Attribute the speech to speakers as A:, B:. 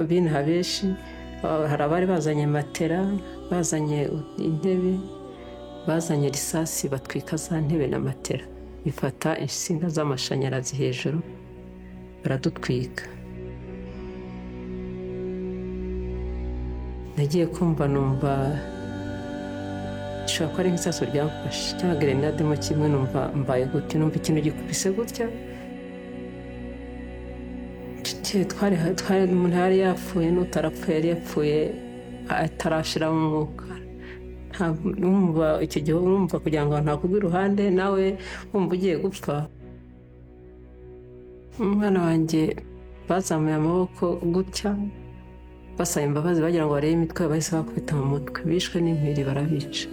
A: bino abenshi hari abari bazanye matera bazanye intebe bazanye risasi batwika za ntebe na matera bifata insinga z'amashanyarazi hejuru baradutwika nagiye kumva numva ishobora kuba ari nk'isaso ryamfashe cyangwa grenademo kimwe numva mbaye gutya numva ikintu gikubise gutya twari umuntu yari yapfuye n'utarapfuye yari yapfuye atarashiramo umwuka numva icyo gihe urumva kugira ngo ntakugwe iruhande nawe wumva ugiye gupfa umwana wanjye bazamuye amaboko gutya basaba imbabazi bagira ngo barebe imitwe bahise bakubita mu mutwe bishwe n'impiri barabica